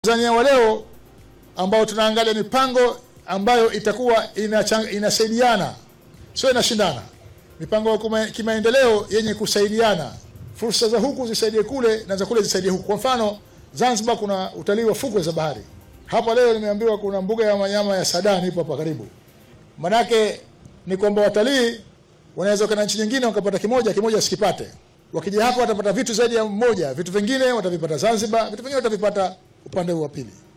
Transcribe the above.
Tanzania wa leo ambao tunaangalia mipango ambayo itakuwa inachang- inasaidiana, sio inashindana, mipango ya kuma- kimaendeleo yenye kusaidiana, fursa za huku zisaidie kule na za kule zisaidie huku. Kwa mfano, Zanzibar kuna utalii wa fukwe za bahari. Hapa leo nimeambiwa kuna mbuga ya wanyama ya Sadani ipo hapa karibu. Manake ni kwamba watalii wanaweza kwenda nchi nyingine wakapata kimoja kimoja wasikipate. Wakija hapa watapata vitu zaidi ya mmoja, vitu vingine watavipata Zanzibar, vitu vingine watavipata upande huu wa pili.